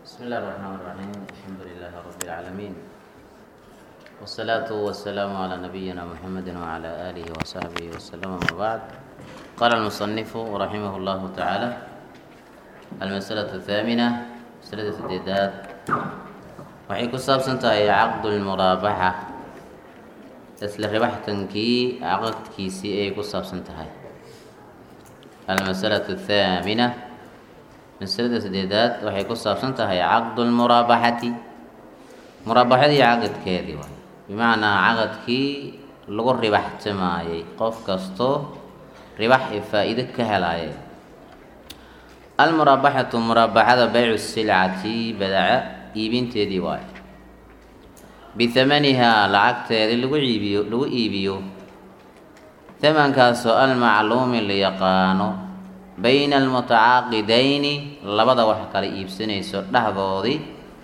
بسم الله الرحمن الرحيم الحمد لله رب العالمين والصلاة والسلام على نبينا محمد وعلى آله وصحبه وسلم أما بعد قال المصنف رحمه الله تعالى المسألة الثامنة مسألة السديدات waxay ku saabsan tahay caqdu lmuraabaxa isla ribaxtankii caqadkiisii ayay ku saabsan tahay almasalatu athaamina masalada sadeedaad waxay ku saabsan tahay caqdu lmuraabaxati muraabaxadii caqadkeedii waay bimacnaa caqadkii lagu ribaxtamaayey qof kastoo ribax ee faa-iido ka helaayay almuraabaxatu muraabaxada baycu silcati badaca iibinteedii waayo bihamanihaa lacagteedii lagu iibiyo lagu iibiyo hamankaasoo almacluumi la yaqaano bayna almutacaaqidayni labada wax kala iibsanayso dhexdoodii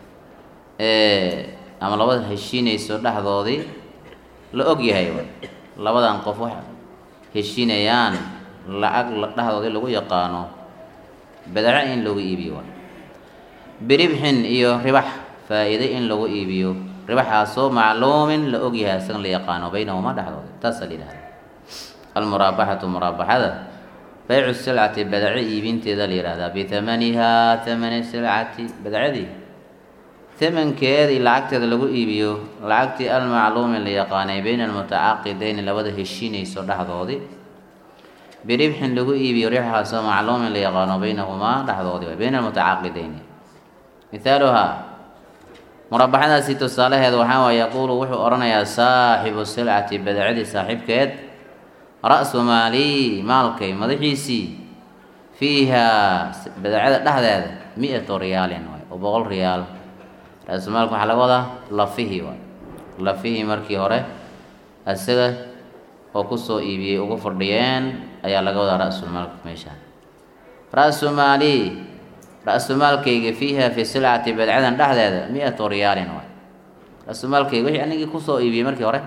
ama labada heshiinayso dhexdoodii la og yahay labadan qof wax heshiinayaan lacag dhexdoodii lagu yaqaano badaco in lagu iibiyo waay biribxin iyo ribax faa-iide in lagu iibiyo ribaxaasoo macluumin la ogyahay isagan la yaqaano baynahumaa dhexdooda taasaa la yidhahda almuraabaxatu muraabaxada baycu silcati badaco iibinteeda la yihahdaa bihamanihaa hamani silcati badacadii hamankeedii lacagteeda lagu iibiyo lacagtii almacluumi la yaqaanay bayna almutacaaqidayni labada heshiinayso dhexdoodii biribxin lagu iibiyo ribxaasoo macluumin la yaqaano baynahumaa dhexdoodii bayna almutacaaqidayni mithaaluhaa muraabaxadaasi tusaalaheeda waxaa waay yaquulu wuxuu odhanayaa saaxibu silcati badacadii saaxiibkeed ra-su maalii maalkay madaxiisii fiihaa badacada dhexdeeda mi-atu riyaalin waay oo boqol riyaal ra-su maalka waxaa laga wadaa lafihii waay lafihii markii hore isaga oo kusoo iibiyey ugu fadhiyeen ayaa laga wadaa ra-sulmaalka meeshaan ra-su maalii ra-sumaalkayga fiiha fi silcati badcadan dhexdeeda mi-atu riyaalin waay ra-sumaalkayga wixii anigii kusoo iibiyey markii hore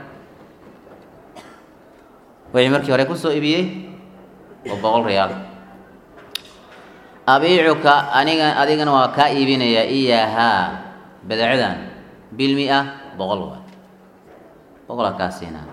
wixii markii hore kusoo iibiyey oo boqol riyaal abiicuka aniga adigana waa kaa iibinayaa iyahaa badcadan bilmi-a boqol waay boqolaa kaa siinaa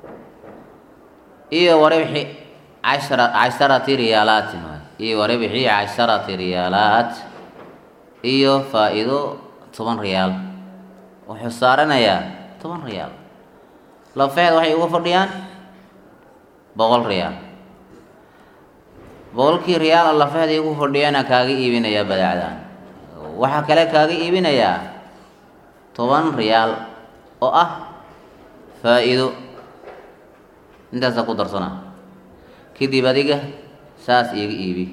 iyo waribxi cashara casharati riyaalaatin waay iyo waribxi casharati riyaalaat iyo faa-iido toban riyaal wuxuu saaranayaa toban riyaal lafeed waxay uga fadhiyaan boqol riyaal boqolkii riyaal oo lafeeday ugu fadhiyaana kaaga iibinayaa badacdan waxaa kale kaaga iibinayaa toban riyaal oo ah faa-iido intaasaa ku darsana kadib adiga saas iiga iibi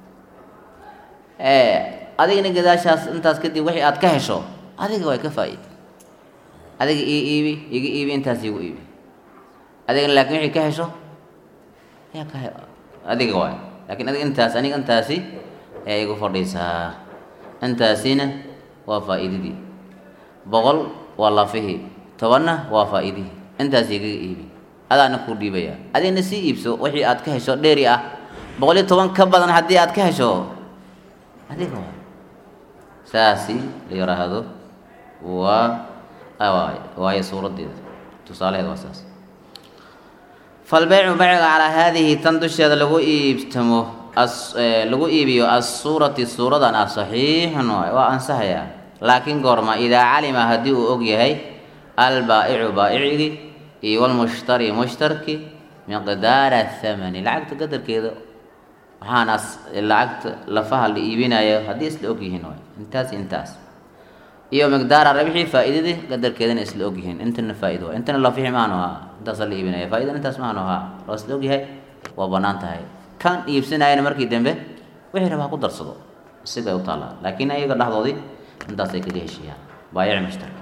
adigana gadaashaas intaas kadib wixii aad ka hesho adiga way ka faa-id adiga ii iibi iga iibi intaas iigu iibi adigana laakiin wixii ka hesho ayaa ka adiga waay laakiin adiga intaas aniga intaasi ayaa igu fadhiisaa intaasina waa faa-iidadii boqol waa lafihii tobanna waa faa-idihii intaas igaga iibi adaana kuu dhiibaya adigna sii iibso wixii aad ka hesho dheeri ah boqol iyo toban ka badan haddii aad ka hesho adiga waay saasi la yiraahdo waa waayo suuradeeda tusaalaheeda waa saas falbeycu beyciga calaa haadihi tan dusheeda lagu iibtamo lagu iibiyo assuurati suuradan ah saxiixun waay waa ansaxayaa laakiin goorma idaa calima haddii uu og yahay albaa'icu baa'icigii iyo walmushtari mushtarki miqdaara thamani lacagta qadarkeeda waxaana lacagta lafaha la iibinayo haddii isla og yihiin waay intaas intaas iyo miqdaara rabixii faa-iidadii qadarkeedana isla og yihiin intana faa-ido waay intana lafixi maanu ahaa intaasaa la iibinaya faa-idan intaas maanu ahaa waa isla og yahay waa bannaan tahay kan iibsanayana markii dambe wixii rabaa ku darsado siday u taallaa laakiin ayaga dhexdoodii intaasay kaga heshiiyaan baayici mushtarka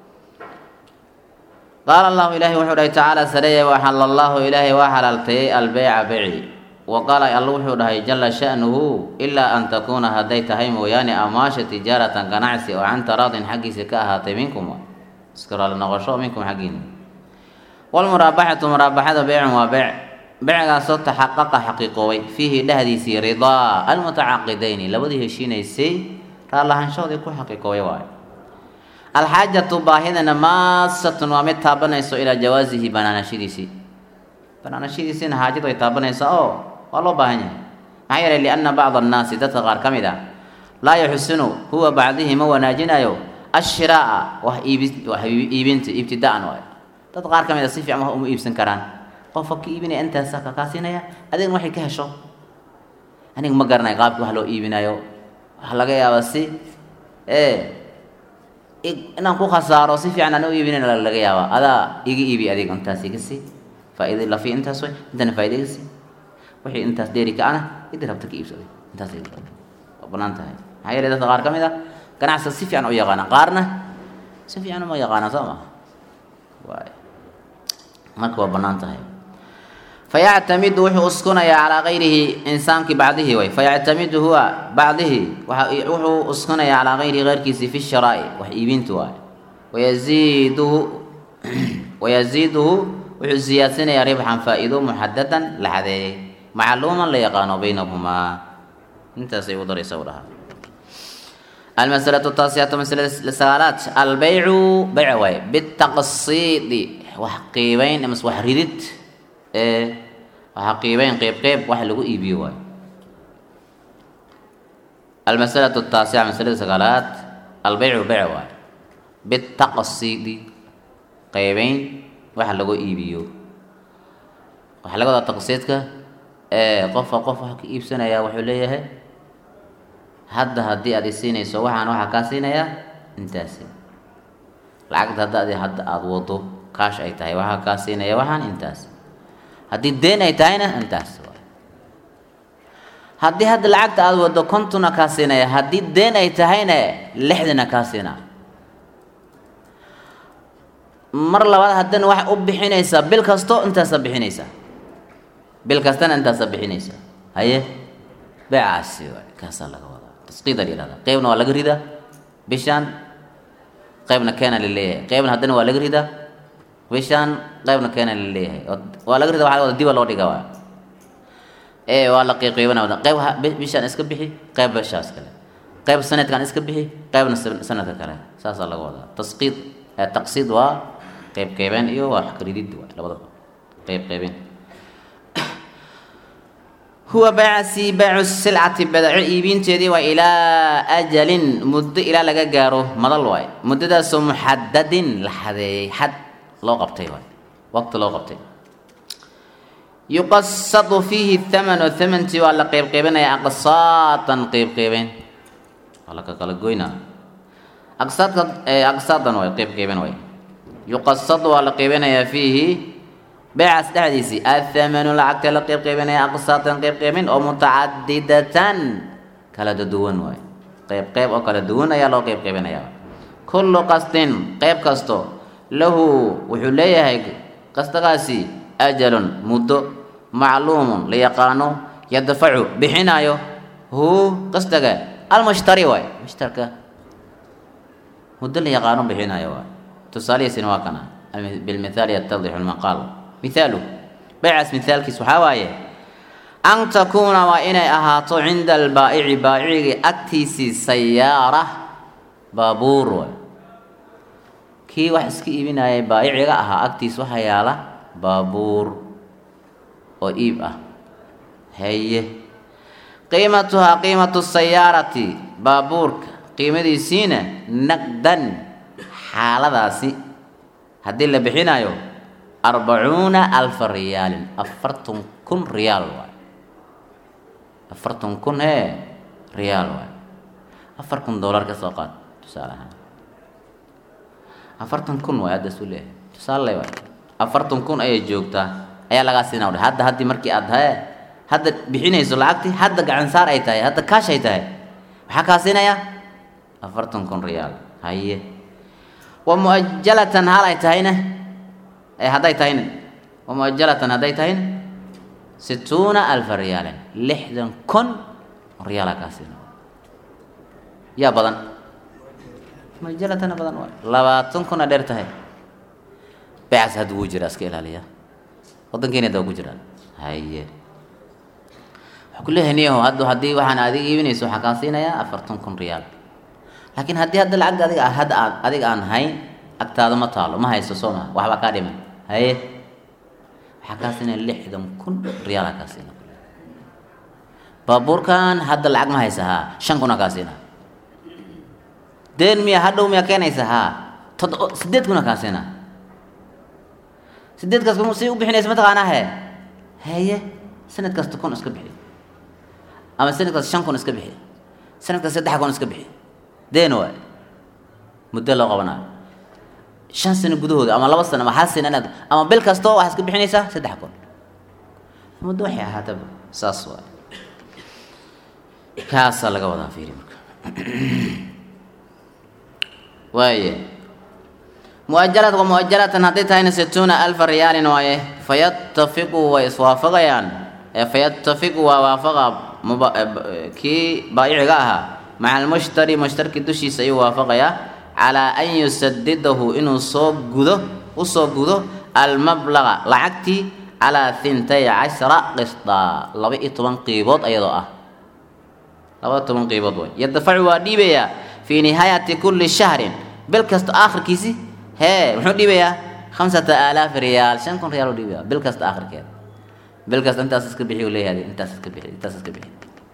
qaala allahu ilaahay wuxuu dhahay tacaala sareeye waxala allahu ilaahay waa xalaaltayey albeyca beyci wa qaala alla wuxuu dhahay jala sha'nuhu ilaa an takuuna hadday tahay mooyaane amaasha tijaaratan ganacsi oo can taraadin xaggiisa ka ahaatay minkum iska raali noqosho minkum xaggiina walmuraabaxatu muraabaxada beycun waa beyc beycgaasoo taxaqaqa xaqiiqoobay fiihi dhehdiisii ridaa almutacaaqidayni labadii heshiinaysay raalahaanshahoodii ku xaqiiqooya waayo alxaajatu baahidana maasatun waa mid taabanayso ilaa jawaasihi banaanashadiisii banaanashadiisiina xaajadu ay taabanaysaa oo waa loo baahan yahay maxaa yeelay lianna bacda annaasi dadka qaar ka mid ah laa yaxsinu huwa bacdihi ma wanaajinayo ashiraa'a wax iibi wax iibinta ibtida'an waayo dad qaar ka mid a si fiican wax uma iibsan karaan qofka ka iibinaya intaasa kakaa siinaya adigna waxay ka hesho aniga ma garanayo qaabkii wax loo iibinayo waxa laga yaabaa si ee inaan ku khasaaro si fiican aan u iibinayn laga yaabaa adaa iga iibi adiga intaas iga sii faa'iida lafi intaas way intana faa'iida iga sii wixii intaas dheeri ka ana idii rabta ka iibsaday intaas waa banaan tahay maxaa yeelay dadka qaar ka mid ah ganacsiga si fiican u yaqaana qaarna si fiican uma yaqaana soo ma waay marka waa banaan tahay fayactamidu wuxuu uskunayaa calaa gayrihi insaankii bacdihi way fayactamidu huwa bacdihi wuxuu uskunayaa calaa gayrihi keyrkiisi fi sharaa'i wax iibintu waay wayaziiduhu wayaziiduhu wuxuu siyaadinayaa ribxan faa'iido muxadadan la xadeeyey macluuman la yaqaano baynahumaa intaasay u daraysa u dhahaa almasalatu taasiyatu masalada sagaalaad albeycu beyc waay bitaqsiidi wax qiibeyn amas wax ridid ee waxa qiibeyn qeyb qeyb wax lagu iibiyo waayo almasalatu taasica masalada sagaalaad albeycu beyc waayo bitaqsiidi qeybeyn wax lagu iibiyo waxaa laga wadaa taqsiidka ee qofka qof wax ka iibsanaya wuxuu leeyahay hadda haddii aad isiinayso waxaan waxaa kaa siinayaa intaasi lacagta hadda adi hadda aada wado kaash ay tahay waxaa kaa siinaya waxaan intaas haddii deen ay tahayna intaas haddii hadda lacagta aada wado kontona kaa siinaya haddii deen ay tahayna lixdana kaa siinaa mar labaad haddana waxay u bixinaysaa bil kasto intaasaa bixinaysaa bil kastana intaasaa bixinaysaa haye beecaasi waay kaasaa laga wadaa tasqiida la yihahda qeybna waa laga ridaa bishaan qeybna keena la leeyahay qeybna haddana waa laga ridaa bishaan qeybna keena la leeyahay waa laga rida waxa wada diba loo dhiga waa ee waa la qiiqiibana wada qeyb bishaan iska bixi qeyb bishaas kale qeyb sanadkan iska bixi qeybna sanadka kale saasaa laga wadaa tasqiid taqsiid waa qeyb qeybeen iyo waa ridid waa labadaba qeyb qeybeen huwa baycasi baycu silcati badaco iibinteedii waa ilaa ajalin muddo ilaa laga gaaro madal waay muddadaasoo muxadadin la xadeeyey xad loo qabtay waay waqti loo qabtay yuqasadu fiihi thamanu thamantii waa la qeybqeybinaya aqsaatan qeybqeybeen waa la kakala goynaa aqsaadka aqsaadan waay qeybqeyben waay yuqasadu waa la qeybinayaa fiihi beecaas dhexdiisii athamanu lacagta la qeybqeybinaya aqsaatan qeybqeybin oo mutacadidatan kala duwan waay qeyb qeyb oo kala duwan ayaa loo qeybqeybinaya kullu qasdin qeyb kasto lahu wuxuu leeyahay qasdagaasi ajalun muddo macluumun la yaqaano yadfacu bixinayo hu qasdaga almushtari waay mushtarka muddo la yaqaano bixinayo waay tusaalihiisina waa kana bilmithaali yatadixu lmaqaal mithaalu baycaas mithaalkiis waxaa waaye an takuuna waa inay ahaato cinda albaa'ici baa'icigii agtiisii sayaara baabuur waay kii wax iska iibinayay baayiciga ahaa agtiis waxaa yaala baabuur oo iib ah haye qiimatuhaa qiimatu sayaarati baabuurka qiimadiisiina naqdan xaaladaasi haddii la bixinayo arbacuuna alfa riyaalin afartan kun riyaal waay afartan kun ee riyaal waay afar kun dollar ka soo qaad tusaale ahaan afartan kun waay hadda isu leeyahay tusaale waay afartan kun ayay joogtaa ayaa lagaa siinaa udhe hadda haddii markii aad haye hadda bixinayso lacagtii hadda gacan saar ay tahay hadda kaash ay tahay maxaa kaa siinayaa afartan kun riyaal haye wa mu'ajalatan hal ay tahayna ee hadday tahayna wa mu'ajalatan hadday tahayna situuna alfa riyaalin lixdan kun riyaalaa kaa siina yaa badan mu'ajalatana badan waay labaatan kuna dheer tahay beecas hadda wuu jiraa iska ilaaliya waddankeena hadda waa ku jiraan haye waxaa ku leeyahay niyaho hadda haddii waxaan adiga iibinayso waxaa kaa siinayaa afartan kun riyaal laakiin haddii hadda lacagta adiga ah hadda aad adiga aan hayn agtaada ma taalo ma haysto soo maa waxbaa kaa dhiman haye waxaa kaa siinaya lixdan kun riyaala kaa siina baabuurkan hadda lacag ma haysa haa shan kuna kaa siina deen miya hadhow miyaa keenaysa haa todo sideed kuna kaa siina sideedkaas kun si u bixinaysa mataqaanaa he haye sanad kasta kun iska bixi ama sanad kasta shan kun iska bixi sanad kasta saddex kun iska bixi deen waay muddo loo qabanayo shan sano gudahooda ama laba sano ama hal sano inaad ama bil kastoo waxaad iska bixinaysaa saddex kun muddo waxay ahaataba saas waay kaasaa laga wadaa fiiri marka waaye muajalad wa muajalatan hadday tahayna situuna alfa riyaalin waaye fayattafiqu way iswaafaqayaan fayattafiqu waa waafaqa muba kii baayiciga ahaa maca almushtari mushtarki dushiisa ayuu waafaqayaa calaa an yusadidahu inuu soo gudo usoo gudo almablaga lacagtii calaa hintay cashara qisdaa laba iyo toban qiibood ayadoo ah laba toban qiibood way yadafacu waa dhiibayaa fii nihaayati kulli shahrin bil kasta aakhirkiisi hee muxuu dhiibayaa khamsata aalaaf riyaal shan kun riyaal u dhiibaya bil kasta aakhirkeeda bil kasta intaas iska bixi u leeyahay intaas iska bixi intaas iska bixi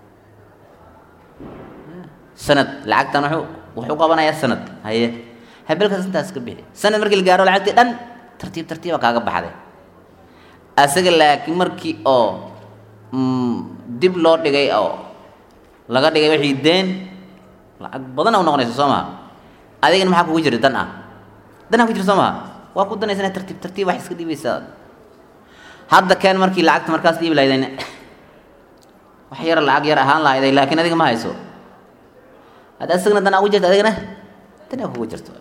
sanad lacagtan wuxuu wuxuu qabanayaa sanad haye ha bil kasta intaas iska bixi sanad markii la gaaro lacagtii dhan tartiib tartiiba kaaga baxday asaga laakiin markii oo dib loo dhigay oo laga dhigay wixii deen lacag badan u noqonaysa soo maha adigana maxaa kugu jira dan ah danaa ku jira soo maha waa ku danaysa inaad tartiib tartiib wax iska dhiibaysaa hadda keen markii lacagta markaas dhiibi lahaydeen wax yar lacag yar ahaan lahayday laakiin adiga ma hayso hadda isagana danaa ugu jirta adigana danaa kugu jirto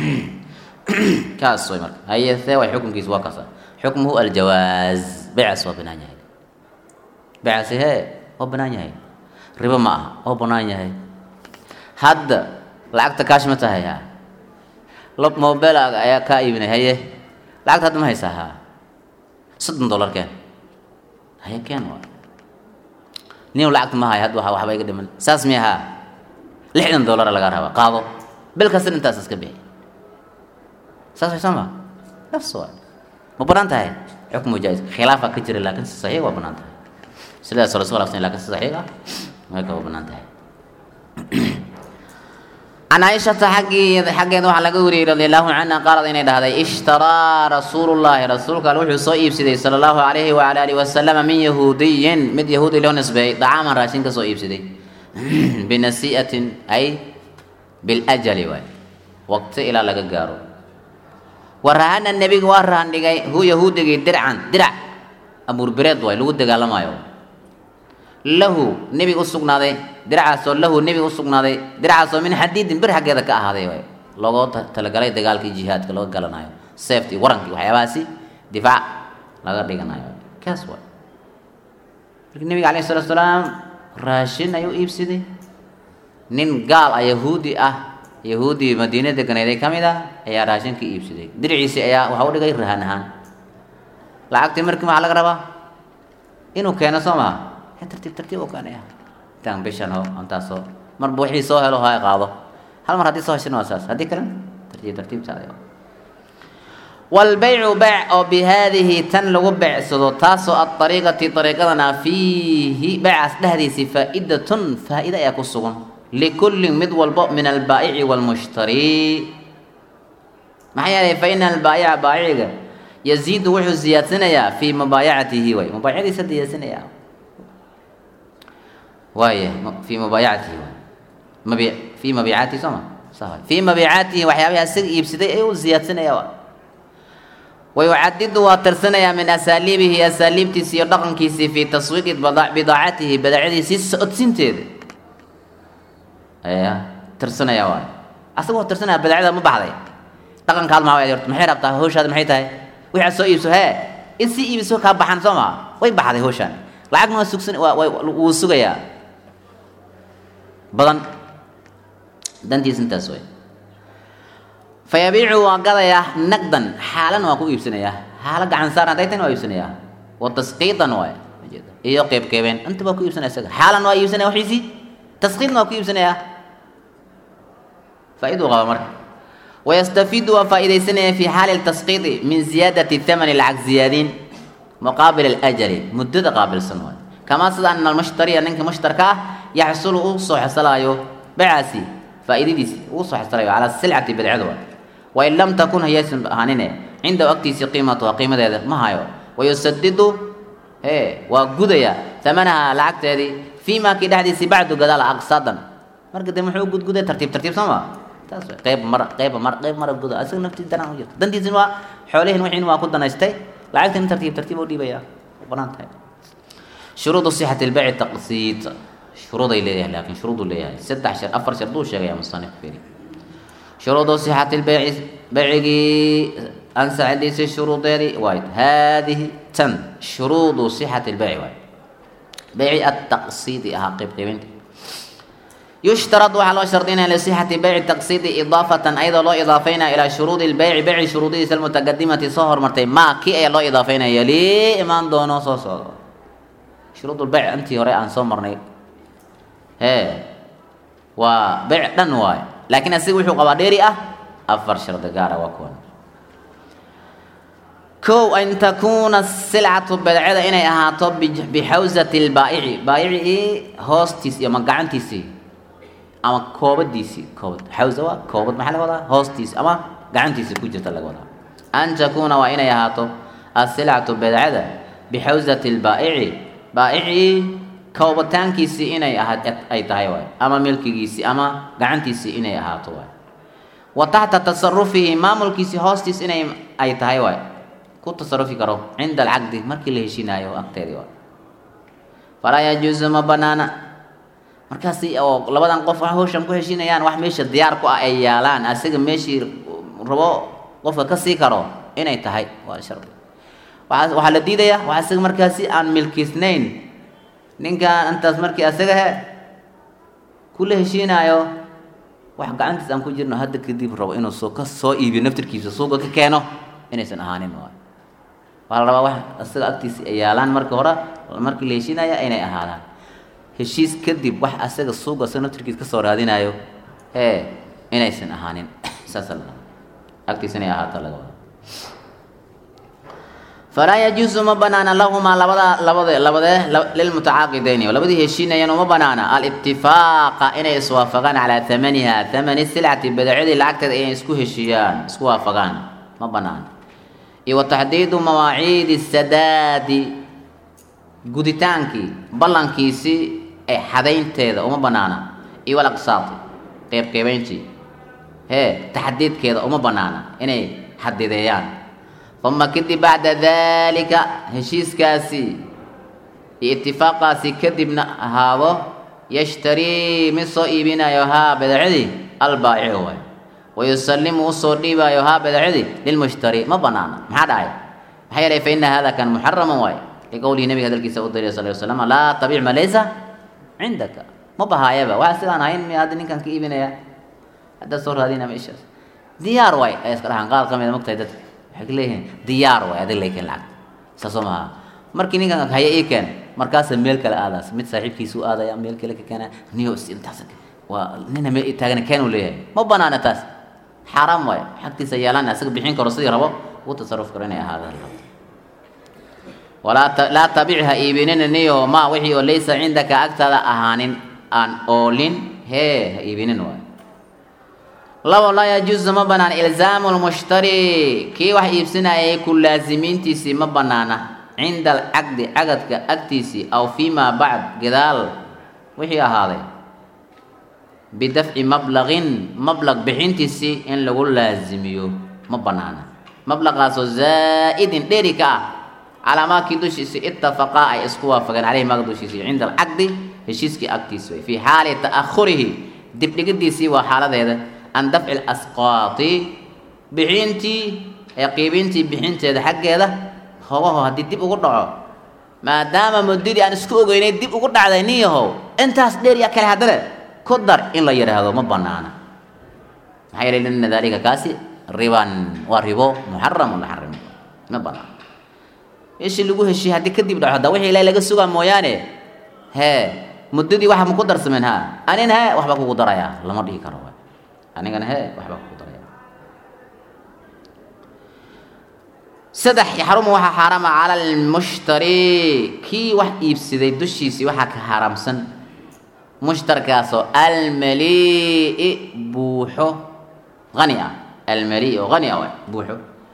kaas way marka haye see way xukunkiisu waa kaasa xukmuhu aljawaaz beecaas waa banaan yahay beecaasi hee waa banaan yahay ribo ma aha waa banaan yahay hadda lacagta kaash ma tahay ha lob mobilaaga ayaa kaa iibinay haye lacagta hadda ma haysaa ha soddon dollar keen haye keen waa nin lacagta ma hayo hadda waxba iga dhiman saas miya haa lixdan dollara laga rabaa qaado bil kasta intaas iska bixi saas way soo ma nafs waa ma banaan tahay xukmu jaa-is khilaafa ka jira laakiin si saxiix waa banaan tahay sidaas oo la isku khilaafsan lakin si saxiix ah marka waa banaan tahay can caaishata xaggii xaggeeda waxaa laga wariyey radi allahu canha qaalad inay dhahday ishtaraa rasuulu llaahi rasuulka alle wuxuu soo iibsaday sala allahu calayhi wacala alihi wasalama min yahuudiyin mid yahuudi loo nisbeeyey dacaaman raashin ka soo iibsaday binasii'atin ay biljali waay waqti ilaa laga gaaro wa rahana nebiga waa rahan dhigay hu yahuudigii dircan dirac abuurbireed waay lagu dagaalamaayo lahu nebiga u sugnaaday diracaasoo lahu nebiga u sugnaaday diracaasoo min xadiidin bir xaggeeda ka ahaaday waay logoo talagalay dagaalkii jihaadka laga galanayo seeftii warankii waxyaabahaasi difaac laga dhiganayo kaas waay marka nebiga alayh salatu salaam raashin ayuu iibsaday nin gaal ah yahuudi ah yahuudii madiina deganayday ka mid ah ayaa raashin ka iibsaday diriciisii ayaa waxa u dhigay rahan ahaan lacagtii markii maxaa laga rabaa inuu keeno soo maha tartiib tartiib u keenaya intaan bishan ho intaasoo marba wixii soo helo ha qaado hal mar haddii soo heshina waa saas haddii kalena tartiib tartiib saada walbaycu beyc oo bihaadihi tan lagu beecsado taasoo adariiqati dariiqadana fiihi beycaas dhexdiisii faa'idatun faa'iida ayaa ku sugan likullin mid walbo min albaa'ici waalmushtari maxaa yeelay fa ina albaa'ica baayiciga yaziidu wuxuu ziyaadsanayaa fii mubaayacatihi way mubaayacadiisa ziyaadsanaya waaya fii mubaayacatihi mabi fii mabiicaatihi soo ma sa fii mabiicaatihi waxyaabaha isaga iibsaday ayuu ziyaadsanaya wa wayucadidu waa tirsanayaa min asaaliibihi asaaliibtiisi iyo dhaqankiisii fii taswiiqi bidaacatihi badaacadiisii socodsiinteeda ayaa tirsanaya waay asaga waa tirsanaya badaacada ma baxday dhaqankaad maa waay horta maxay rabtaa hawshaada maxay tahay wixaad soo iibso hee in si iibiso kaa baxan soo maa way baxday hawshaan lacagna waa sugsan waa wuu sugayaa badan dantiisa intaas way fayabiicu waa gadayaa naqdan xaalan waa ku iibsanayaa xaalo gacan saaran hadday tan waa iibsanayaa wa tasqiidan waay iyo qeyb qeybeen inta baa ku iibsanaya isaga xaalan waa iibsanaya waxiisii tasqiidna waa ku iibsanayaa faa-iduu qaba marka wayastafiidu waa faa-idaysanaya fi xaali tasqiidi min ziyaadati thamani lacag ziyaadiin muqaabil alajali muddada qaabilsan waay kamaa sida ana almushtariya ninka mushtarka ah yaxsulu uu soo xesalaayo becaasi faa-idadiisi uu soo xesalayo calaa silcati badcada waay wain lam takun hayaysan ahaanine cindahu agtiisii qiimatuha qiimadeeda ma hayo wayusadidu he waa gudaya thamanaha lacagteedii fii maa kii dhexdiisii bacdu gadaala aqsaadan marka de muxuu gudguday tartiib tartiib soo ma taas wey qeyb mar qeyba mar qeyb mara guda asaga naftiis danaan u jirta dantiisin waa xoolihin wixiin waa ku danaystay lacagtan tartiib tartiib u dhiibaya banaan tahay shuruudu sixati lbayci taqsiid shuruuday leeyahay laakiin shuruudu leeyahay saddex shar afar shar duu sheegaya musanif firi shuruudu sixati lbayci baycigii ansaxadiisii shuruudeedii waay haadihi tan shuruudu sixati lbayci waay bayci ataqsiidi ahaa qeyb qeybinta yushtarad waxaa loo shardinaya lisixati bayci taqsiidi idaafatan ayadoo loo idaafeynaya ilaa shuruudi lbayci bayci shuruudihiisa almutaqadimati soo hormartay maa kii ayaa loo idaafeynaya lii imaan doono soo socdo shuruud lbayc intii hore aan soo marnay hee waa bayc dhan waayo laakiin asiga wuxuu qabaa dheeri ah afar shardi gaara waa kuwan kow an takuuna silcatu badcada inay ahaato bixawsati lbaa'ici baayicii hoostiis iyo ma gacantiisii ama koobadiisii koobad xawsa waa koobad maxaa laga wadaa hoostiis ama gacantiisii ku jirta laga wadaa an takuuna waa inay ahaato asilcatu badcada bixawsati lbaa'ici baa'icii koobataankiisii inay ahaad ay tahay waay ama milkigiisii ama gacantiisii inay ahaato waay wa taxta tasarufihi maamulkiisii hoostiis inay ay tahay waay ku tasarufi karo cinda alcaqdi markii la heshinaayo agteedii waay falaa yajuusu ma banaana markaasi oo labadan qof wax hawshan ku heshinayaan wax meesha diyaar ku ah ay yaalaan asiga meeshii rabo qofka ka sii karo inay tahay waa shardi waa waxaa la diidayaa wax asiga markaasi aan milkiisnayn ninkan intaas markii asaga he kula heshiinaayo wax gacantiis aan ku jirno hadda kadib rabo inuu soo ka soo iibiyo naftirkiisa suuqa ka keeno inaysan ahaanin waay waxaa la rabaa wax asaga agtiisa ay yaalaan marka hore markii la heshiinaya inay ahaadaan heshiis kadib wax asaga suuqa asaga naftirkiisa kasoo raadinayo ee inaysan ahaanin saasa la agtiisa inay ahaato laga wada falaa yajuusu ma banaana lahumaa labada labade labadee lilmutacaaqidayni labadii heshiinayaan uma banaana alibtifaaqa inay iswaafaqaan calaa thamaniha thamani silcati badacadii lacagteeda inay isku heshiiyaan isku waafaqaan ma banaana iyo wa taxdiidu mawaaciidi sadaadi guditaankii ballankiisii ee xadaynteeda uma banaana iyo walaqsaati qeybqeybayntii hee taxdiidkeeda uma banaana inay xadideeyaan uma kadib bacda daalika heshiiskaasi iyo itifaaqaasi kadibna ahaado yashtarii mid soo iibinayo haa badacadii albaacicu waay wayusalimu usoo dhiibaayo haa badacadii lilmushtari ma banaana maxaa dhacay maxaa yeelay fa ina hada kan muxaraman waay liqowlihi nabiga hadalkiisa u dariya sal slam laa tabic ma laysa cindaka ma bahaayaba waxa sidaan ahayn miya hadda ninkan ka iibinaya haddaad soo raadina meeshaas diyaar waay ay iska dhahaan qaar ka mida mogtahay dadka waxay ka leeyihiin diyaar waay adig lay keen lacagta saasoo maha markii ninkan haya ii keen markaasa meel kale aadaas mid saaxiibkiisu aadaya meel kale ka keena niyo is intaas waa nina meel taagana keen uu leeyahay ma banaana taas xaaraam waay xagtiisa yeelaan asaga bixin karo sidii rabo uu tasaruf karo inay ahaadaan walaa laa tabic ha iibinina niyo ma wixii oo laysa cindaka agtaada ahaanin aan oolin hee ha iibinin waay labo laa yajuusu ma banaana ilzaamu lmushtari kii wax iibsanayay ku laasimiintiisii ma banaana cinda alcaqdi cagadka agtiisii aw fii maa bacd gadaal wixii ahaaday bidafci mablaqin mablaq bixintiisii in lagu laasimiyo ma banaana mablaqaasoo zaa'idin dheri ka ah calaa maakii dushiisii itafaqaa ay isku waafageen caleyhi maaga dushiisii cinda alcaqdi heshiiskii agtiisi way fii xaali ta'ahurihi dibdhigidiisii waa xaaladeeda an dafci lasqaati bixintii ee qiibintii bixinteeda xaggeeda hogaho haddii dib ugu dhaco maadaama muddadii aan isku ogeynay dib ugu dhacday nin yahow intaas dheer ya kale haddana ku dar in la yidhaahdo ma banaana maxaa yeelay lina daalika kaasi riban waa ribo muxaramun la xarimo ma banaana meeshii lagu heshiye haddii kadib dhaco hadda wixii ilahay laga sugaa mooyaane hee muddadii waxa ma ku darsameen ha anin he waxba kugu darayaa lama dhihi karo anigana hee waxbaa kugu daraya saddex yaxrumu waxaa xaarama cala almushtari kii wax iibsaday dushiisii waxaa ka xaaraamsan mushtarkaasoo almalii buuxo hani ah almalii oo hani ah waay buuxo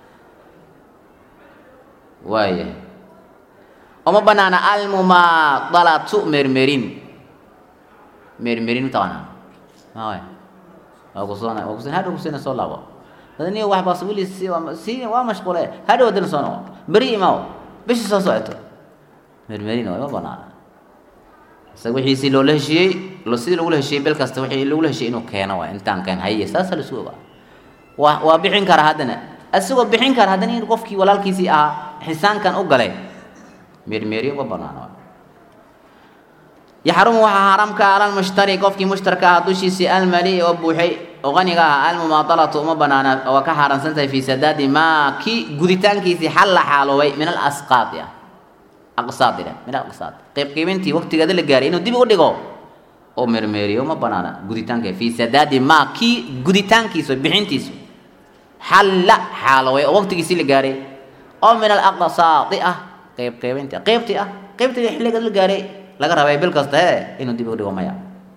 waaya uma banaana almumaadalatu mermerin mermerin mataqaanaa maaway waa kusoona waa kusoona hadhow kusina soo laabo adaniga waxbaas weli si si waa mashquule hadhow haddana soo noqo beri imaaw bishii soo socoto mermerin waa ima banaana isaga wixiisii loola heshiiyey lo sidii lagula heshiiyey bel kasta wixii lagula heshiiyey inuu keeno waay intaan keen haye saasa lasu ogaa waa waa bixin kara haddana isagoo bixin kara haddana in qofkii walaalkiisii ahaa xisaankan u galay meermeeri uma banaana waay yaxrumu waxaa xaaraamka ala lmushtari qofkii mushtarka ahaa dushiisii almali oo buuxay oo qaniga ahaa almumaadalatu uma banaana waa ka xaaraansan tahay fii sadaadi maa kii guditaankiisii xal la xaaloobay min alasqaadi ah aqsaadina min alaqsaad qaybqiibintii waqtigeeda la gaaray inuu dib u dhigo oo meermeeriyo uma banaana guditaanka fii sadaadi maa kii guditaankiisu bixintiisu xalla xaaloobay oo waqtigiisii la gaaray oo min alaqsaadi ah qaybqiibintii qaybtii ah qaybtii xilligeeda la gaaray laga rabay bil kasta hee inuu dib u dhigo maya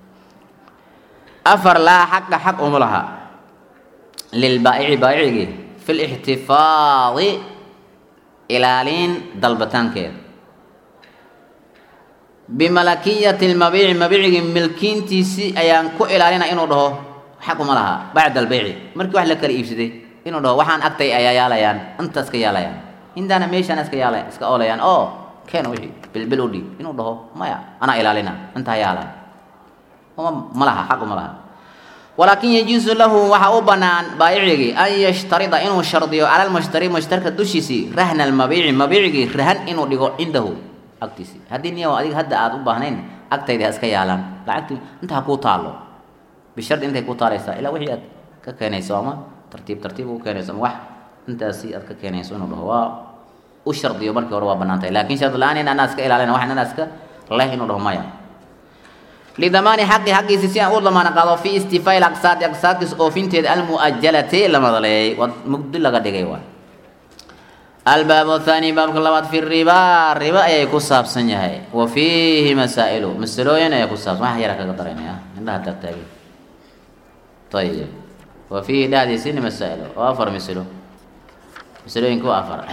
afar laa xaqa xaq uma laha lilbaa'ici baa'icigii fi lixtifaadi ilaalin dalbataankeeda bimalakiyati lmabiici mabiicigii milkiintiisii ayaan ku ilaalina inuu dhaho xaq uma laha bacda albeyci markii wax la kala iibsaday inuu dhaho waxaan agtay ayaa yaalayaan inta iska yaalayaan intaana meeshaan iska yaala iska oolayaan oo keen wixii bilbil u dhiib inuu dhaho maya anaa ilaalina intaa yaalay uma ma laha xaq uma laha walaakin yajuusu lahu waxaa u banaan baayicigii an yashtarida inuu shardiyo cala lmushtari mushtarka dushiisii rahna almabiici mabiicigii rahan inuu dhigo cindahu agtiisii haddii niya adiga hadda aada u baahnayn agtayda ha iska yaalaan lacagtii inta ha kuu taalo bishardi intay kuu taalaysaa ilaa wixii aad ka keenayso ama tartiib tartiib u keenayso ama wax intaasi aad ka keenayso inuu dhaho waa u shardiyo markii hore waa banaan tahay lakin shardi la-aan in anaa iska ilaalina wax anaa iska leh inuu dhaho maya lidamaani xaqi xaqiisi si aan u damaana qaado fi istifaa aqsaadi aqsaadkiis oofinteeda almu'ajalati la madaleeyey waa mugdi laga dhigay waay albaab athani baabka labaad fi riba riba ayay ku saabsan yahay wa fiihi masaa'ilu masalooyin ayaa ku saabsan wax yara kaga daraynaya indhaha taagtaagi ayib wa fiihi dhexdiisini masaa'ilo oo afar masalo masalooyinka waa afar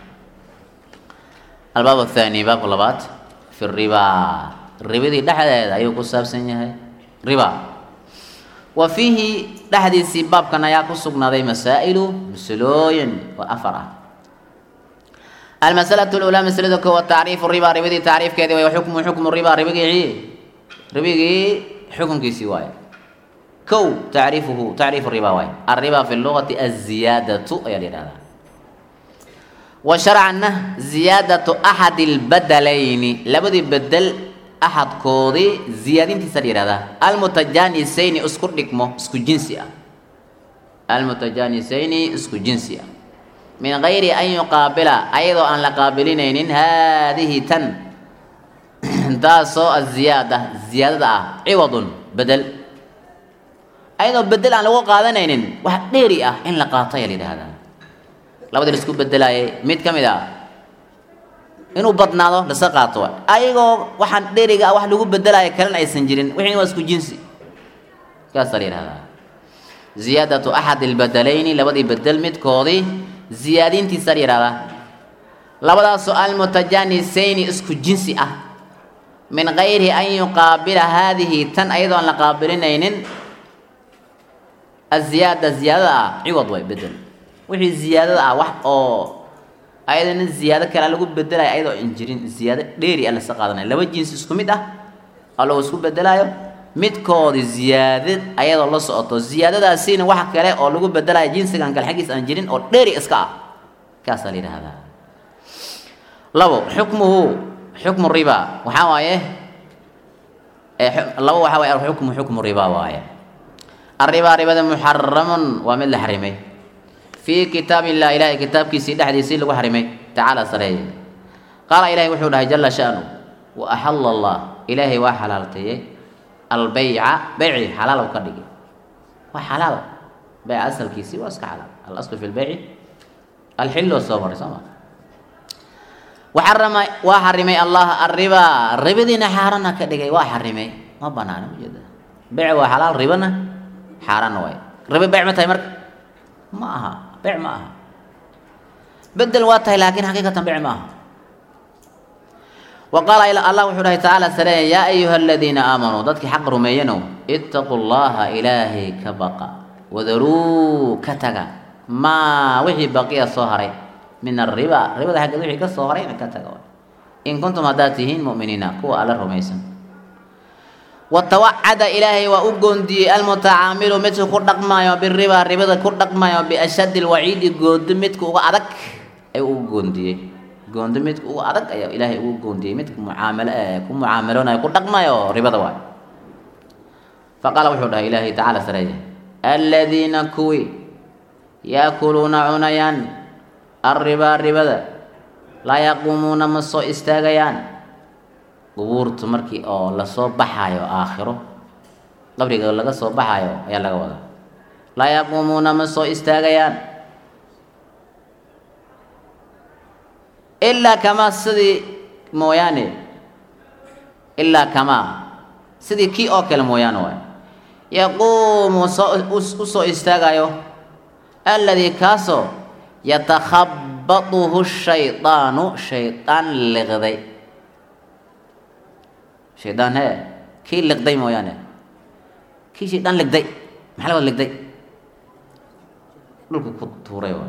albaab athani baabka labaad fi riba ribadii dhexdeeda ayuu ku saabsan yahay riba wa fiihi dhexdiisii baabkan ayaa ku sugnaaday masaa'ilu masalooyin oo afar ah almasalatu lulaa masalada koowaad tacriifu riba ribadii tacriifkeedii way xukmu xukmu riba ribigii ribigii xukunkiisii waaye kow tacriifuhu tacriifu riba waaye arriba fi lugati aziyaadatu ayaa la yihahdaa wa sharcanna ziyaadatu axadi lbadalayni labadii bedel axadkoodii ziyaadintiisa la yihahdaa almutajanisayni isku dhigmo isku jinsi ah almutajanisayni isku jinsi ah min gayri an yuqaabila ayadoo aan la qaabilinaynin haadihi tan taasoo aziyaada ziyaadada ah ciwadun bedel ayadoo bedel aan lagu qaadanaynin wax dheeri ah in la qaato ayaa la yidhahdaa labadii la isku bedelaayay mid ka mid ah inuu badnaado lasa qaato ayagoo waxaan dheeriga ah wax lagu bedelaayo kalena aysan jirin wixii waa isku jinsi kaasaa la yidhahdaa ziyaadatu axadi lbadalayni labadii bedel midkoodii ziyaadintiisa la yihahdaa labadaasoo almutajanisayni isku jinsi ah min gayri an yuqaabila haadihi tan ayadoo aan la qaabilinaynin aziyaada ziyaadada ah ciwad way bedel wixii ziyaadada ah wax oo ayadana ziyaado kale lagu bedelayo ayadoo an jirin ziyaado dheeri a lasa qaadanaya laba jinsi isku mid ah oo lagu isku bedelaayo midkoodi ziyaadad ayadoo la socoto ziyaadadaasiina wax kale oo lagu bedelayo jinsigan kale xaggiis aan jirin oo dheeri iska ah kaasaa la yidhaahdaa labo xukmuhu xukmu riba waxaa waaye labo waxaa waaye alxukmu xukmu riba waaye arriba ribada muxaramun waa mid la xarimay fii kitaab illah ilahay kitaabkiisii dhexdiisii lagu xarimay tacaala sareeye qaala ilahay wuxuu dhahay jala shanu wa axala allah ilaahay waa xalaalteeyey albeyca beyci xalaalow ka dhigi waa xalaal beyc asalkiisii waa iska xalaal alaslu fi lbeyci alxillo soo maray soo ma waxarama waa xarimay allah arriba ribadiina xaarana ka dhigay waa xarimay ma banaana ma jeeda beyc waa xalaal ribana xaarana waay ribo beyc ma tahay marka ma aha beyc ma aha bedel waa tahay laakiin xaqiiqatan beyc ma aha wa qaala allah wuxuu dhahay tacaala sareeya yaa ayuha aladiina aamanuu dadkii xaq rumeeyanow ittaquu llaha ilaahay ka baqa wadaruu ka taga maa wixii baqiya soo haray min ariba ribada xaggeed wixii ka soo harayna ka taga in kuntum haddaad tihiin mu'miniina kuwa alla rumaysan watawacada ilaahay waa u goondiyey almutacaamilu midka ku dhaqmaayo biriba ribada ku dhaqmaayo biashaddi lwaciidi goondo midka uga adag ayuu ugu goondiyey goondo midka uga adag ayaa ilaahay ugu goondiyey midka mucaamalo ku mucaamaloonaya ku dhaqmayo ribada waay faqaala wuxuu dhahay ilaahay tacaala sareeya aladiina kuwii yaakuluuna cunayaan arribaa ribada laa yaquumuuna ma soo istaagayaan qubuurtu markii oo lasoo baxaayo aakhiro qabriga laga soo baxaayo ayaa laga wadaa laa yaquumuuna ma soo istaagayaan ilaa kamaa sidii mooyaane ilaa kamaa sidii kii oo kale mooyaane waay yaquumu soo u soo istaagayo alladii kaasoo yatakhabatuhu shaydaanu shaydaan liqday shaydaan hee kii liqday mooyaane kii shaydaan ligday maxaa la wada ligday dhulka ku tuuray waay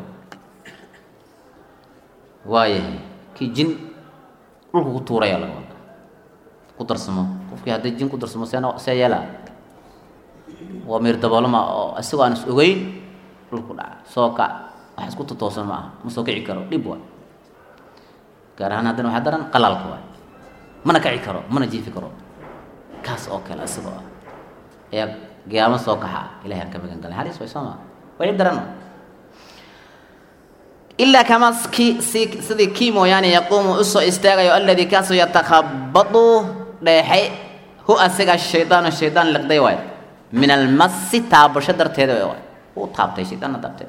waayahay kii jin dhulka ku tuuraya laga wada ku darsamo qofkii hadday jin ku darsamo see see yeelaa waa miir daboolama oo isagoo aan is ogeyn dhulku dhaca soo kac wax isku totoosan ma aha ma soo kici karo dhib waay gaar ahaan haddana waxaa daran qalaalka waay mana kici karo mana jiifi karo kaas oo kale isagoo ah ayaa giyaamo soo kaxa ilahay aan ka magan galay halis way soo maa way dhib daran ilaa kama ki si sidii kii mooyaane yaquumu usoo istaagayo alladii kaasoo yatakhabadu dheexay hu asiga shaydaanu shaydaan liqday waay min almasi taabasho darteeda waay uu taabtay shaydaanna taabtay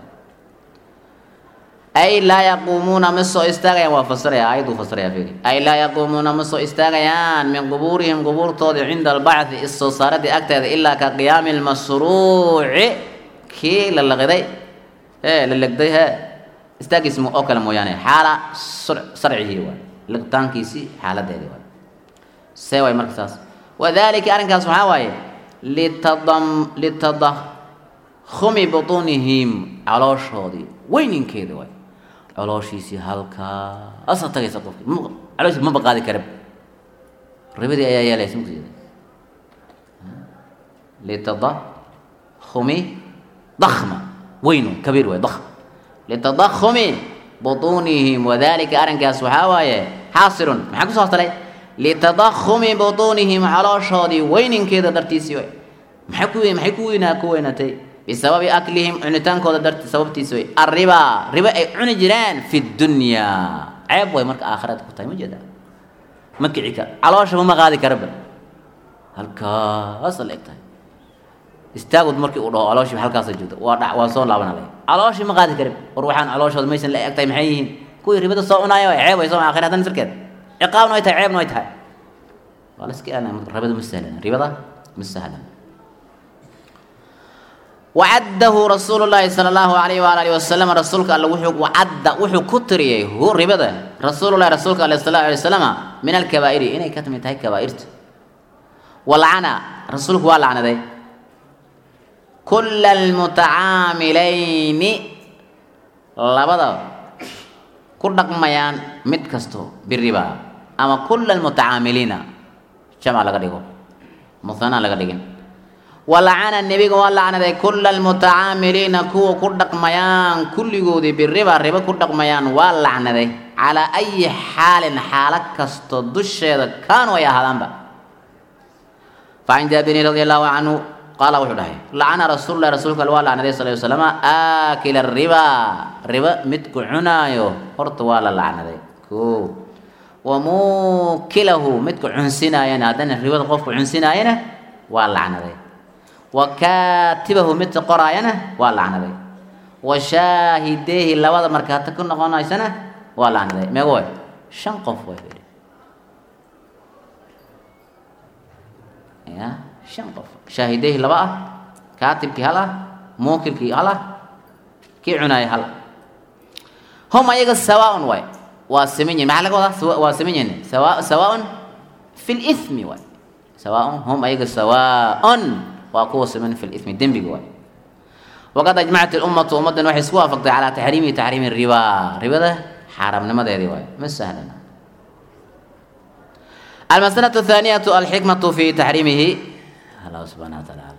ay laa yaquumuuna ma soo istaagayaan waa fasiraya aayaduu fasiraya fiiri ay laa yaquumuuna ma soo istaagayaan min qubuurihim qubuurtoodii cinda albacthi issoo saaradii agteeda ilaa ka qiyaami lmasruuci kii la liqday ee la legday hee istaagiis oo kale mooyaane xaala sarcihii waay liqtaankiisii xaaladeedii waay see waay marka saas wadalika arrinkaas waxaa waaye litadam litadakhumi butuunihim calooshoodii weyninkeeda waay calooshiisii halkaasa tagaysa qofki calooshiis maba qaadi kara ribadii ayaa yeelaysa mugteeda litadakhumi dakhma weynu kabiir waay dakhm litadakhumi butuunihim wadalika arrinkaas waxaa waaye xaasilun maxaa kusoo hastalay litadakhumi butuunihim calooshoodii weyninkeeda dartiisii way maxay ku maxay ku weynaa ku weynatay bisababi aklihim cunitaankooda darti sababtiisi way arriba ribo ay cuni jiraan fi dunyaa ceeb way marka aakhirada ku tahay ma jeeda ma kici kara calooshaba ma qaadi karaba halkaasa la eg tahay istaagud markii uu dhaho calooshii halkaasa joogta waa dha waa soo laabanalay calooshii ma qaadi karib war waxaan calooshooda maysan la eg tahay maxay yihiin kuwii ribada soo cunaayo way ceeb way soo aakhira hadan sirkeed ciqaabna way tahay ceebna way tahay waa la iska ilaalinaya ribada ma sahlan ribada ma sahlan wacaddahu rasuulu llaahi sala allahu alayhi waala alihi wasalam rasuulka alle wuxuu wacadda wuxuu ku tiriyey hu ribada rasuulullahi rasuulka ale sala allahu alay wasalama min alkabaa'iri inay ka timid tahay kabaa'irta walacana rasuulku waa lacnaday kulla almutacaamilayni labada ku dhaqmayaan mid kasto biriba ama kulla almutacaamiliina jamca laga dhigo muhanaan laga dhigin walacana nebiga waa lacnaday kulla almutacaamiliina kuwa ku dhaqmayaan kulligoodii biriba ribo ku dhaqmayaan waa lacnaday calaa ayi xaalin xaalo kasto dusheeda kaanuu ay ahaadaanba facan jaabirin radi allahu canhu qaala wuxuu dhahay lacana rasuulullahi rasuulka alle waa lacnaday sal ly slama aakila riba ribo midku cunaayo horta waa la lacnaday ko wa muukilahu midku cunsinaayana haddana ribada qofku cunsinaayana waa lacnaday wa kaatibahu midka qoraayana waa lacnaday wa shaahideehi labada markaata ku noqonaysana waa lacnaday meego way shan qof way ya shan qof shaahideehi laba ah kaatibkii hal ah muukilkii hal ah kii cunaayay hal hum ayaga sawaaun waay waa siman yihin maxaa laga wadaa waa siman yihin sawa sawaaun fi lithmi waay sawaaun hum ayaga sawaaun waa kuwa siman fi lithmi dembiga waay waqad ajmacat ilummatu ummaddan waxay isku waafaqtay calaa taxriimi taxriimi riba ribada xaaraamnimadeedii waay ma sahlana المسألة الثانية الحكمة في تحريمه الله سبحانه وتعالى